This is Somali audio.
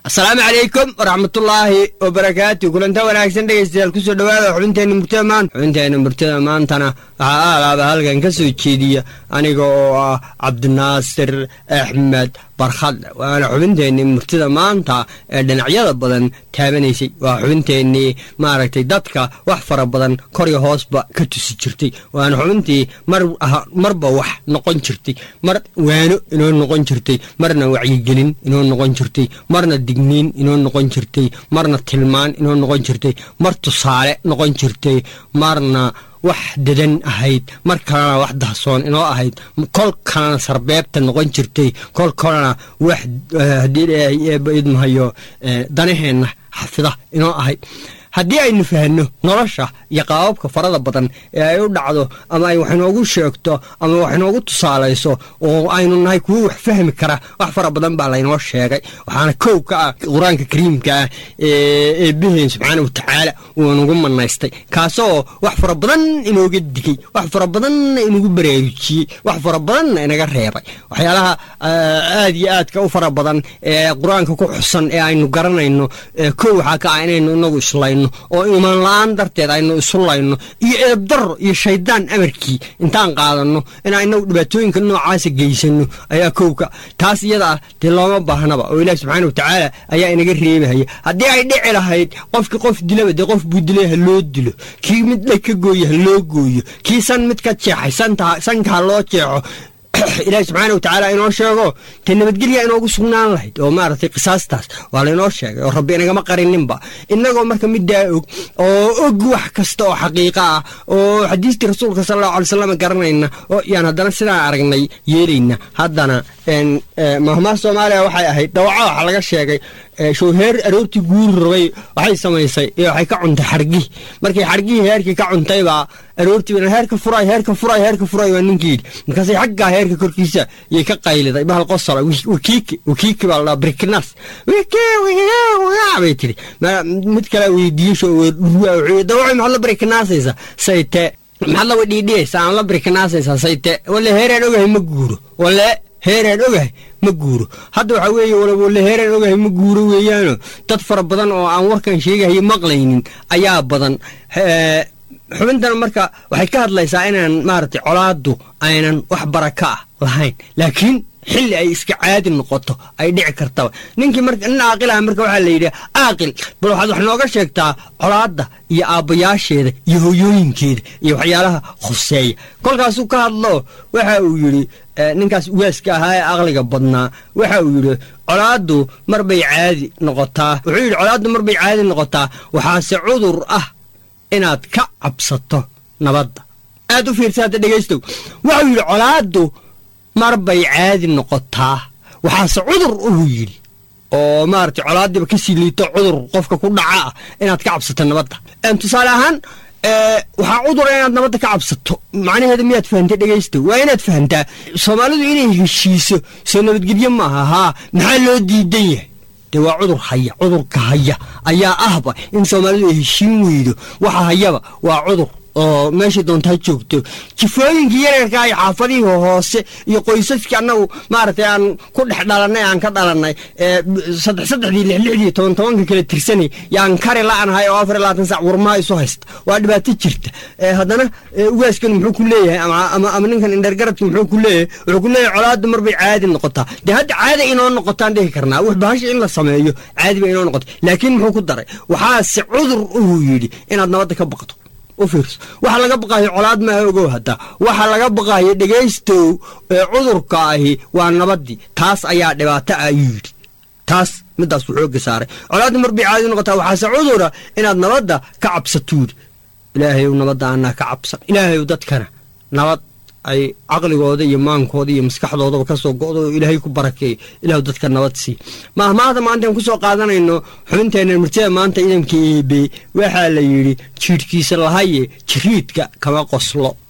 asalaamu calaykum waraxmatullaahi wabarakaatu kulanta wanaagsan dhegeystayaal kusoo dhowaada xubinteenna murtada maanta xubinteenna murtada maantana waxaa aalaaba halkan ka soo jeediya aniga oo ah cabdinaasir axmed barkhadle waana xubinteennii murtida maanta ee dhinacyada badan taabanaysay waa xubinteennii maaragtay dadka wax fara badan koryo hoosba ka tusi jirtay waana xubintii marba wax noqon jirtay mar waano inoo noqon jirtay marna wacyigelin inoo noqon jirtay marna digniin inoo noqon jirtay marna tilmaan inoo noqon jirtay mar tusaale noqon jirtay marna wax dadan ahayd mar kalena wax dahsoon inoo ahayd kol kalena sarbeebta noqon jirtay kol kalena wax haddii ilaahay eebba idmahayo danaheenna xafida inoo ahayd haddii aynu fahanno nolosha iyo qaababka farada badan ee ay u dhacdo ama ay wax inoogu sheegto ama wax inoogu tusaalayso oo aynu nahay kuwo wax fahmi kara wax fara badan baa laynoo sheegay waxaana kow ka ah qur-aanka kariimka ah ee eebbaheen subxaana wa tacaala uu inagu manaystay kaasoo wax fara badan inooga digay wax fara badanna inagu baraarujiyey wax fara badanna inaga reebay waxyaalaha aad iyo aadka u fara badan ee qur-aanka ku xusan ee aynu garanayno kow waxaa ka ah inaynu inagu islayno oo imaan la-aan darteed aynu isu layno iyo eebdaro iyo shaydaan amarkii intaan qaadanno in inagu dhibaatooyinka noocaasa geysano ayaa kowka taas iyada ah dee looma baahnaba oo ilaah subxaana watacaala ayaa inaga reebahaya haddii ay dhici lahayd qofkii qof dilaba dee qof buu dilay ha loo dilo kii mid dheg ka gooye ha loo gooyo kii san mid ka jeexay sanka ha loo jeexo ilaahi subxaana watacaala inoo sheego te nabadgelya inoogu sugnaan lahayd oo maaragtay qisaastaas waa laynoo sheegay oo rabbi inagama qarininba innagoo marka middaa og oo og wax kasta oo xaqiiqa ah oo xadiistii rasuulka sal allahu alay slam garanayna oo yaan haddana sidaan aragnay yeelayna haddana mahmaha soomaaliya waxay ahayd dawaca waxaa laga sheegay showheer aroortii guuri rabay waxay samaysay iyo waxay ka cuntay xargih markay xargihii heerkii ka cuntaybaa aroortii heerka furay heerka furay heerka furay waa ninkii yidhi markaasay xaggaa heerka korkiisa yay ka qayliday bahal qosala wakiiki wakiiki baa ladhaa briknas bay tiri mid kale weydiiyey dawaci maxaad la briknaasaysaa sayte maxaad la wadhiidhiyaysaa aan la briknaasaysaa sayte wale heeraan ogahay ma guuro wale heeraan ogahay ma guuro hadda waxaa weeye walaboole heeraan ogahay ma guuro weeyaano dad fara badan oo aan warkan sheegahayo maqlaynin ayaa badan xubintan marka waxay ka hadlaysaa inaan maaragtay colaaddu aynan wax baraka ah lahayn laakiin xilli ay iska caadi noqoto ay dhici kartaba ninkii marka nin aaqilaha marka waxaa la yidhi aaqil bal waxaad wax nooga sheegtaa colaadda iyo aabbayaasheeda iyo hoyooyinkeeda iyo waxyaalaha khuseeya kolkaasuu ka hadlo waxa uu yidhi ninkaas waaska ahaa ee aqliga badnaa waxa uu yidhi colaaddu marbay caadi noqotaa wuxuu yidhi colaaddu marbay caadi noqotaa waxaase cudur ah inaad ka cabsato nabadda aad u fiirsa hadda dhegaystow waxuu yidhi colaaddu mar bay caadi noqotaa waxaase cudur uhuu yidhi oo maaragtay colaaddiiba ka sii liito cudur qofka ku dhaca ah inaad ka cabsato nabadda tusaale ahaan waxaa cudura inaad nabadda ka cabsato macnaheeda miyaad fahantay dhegaystow waa inaad fahantaa soomaalidu inay heshiiso soo nabadgelyo maaha haa maxaa loo diidan yahay dee waa cudur haya cudurka haya ayaa ahba in soomaalidu ay heshiin weydo waxa hayaba waa cudur oo meeshay doonta ha joogto jifooyinkii yareerka iyo xaafadihii hoose iyo qoysaskii annagu maaragtay aan ku dhex dhalannay aan ka dhalannay saddex saddexdii lix lixdii toban tobanka kala tirsanay yaan kari la'anahay oo afar iyo labaatan sac warmaha isu haysta waa dhibaato jirta haddana ugaaskan muxuu ku leeyahay ama ninkan indhergaradki muxuu ku leeyahay wuxuu ku leeyahay colaaddu mar bay caadi noqotaa dee hadda caada inoo noqotaan dhihi karnaa wax bahasha in la sameeyo caadi bay inoo noqota laakiin muxuu ku daray waxaase cudur uhuu yidhi inaad nabadda ka baqdo u fiirso waxa laga baqaayo colaad maaha ogow hadda waxa laga baqaayo dhegaystow ee cudurka ahi waa nabaddii taas ayaa dhibaato ah ayuu yidhi taas midaas wuu xooga saaray colaadda mar bay caadi noqotaa waxaase cudura inaad nabadda ka cabsato yidhi ilaahayow nabadda aanaa ka cabsan ilaahayow dadkana nabad ay caqligooda iyo maankooda iyo maskaxdoodaba ka soo go'do oo ilaahay ku barakeeyo ilahu dadka nabad sii mahmaahda maantaan ku soo qaadanayno xubinteenna murtida maanta ciidanka eebe waxaa la yidhi jiidhkiisa lahaye jiriidka kama qoslo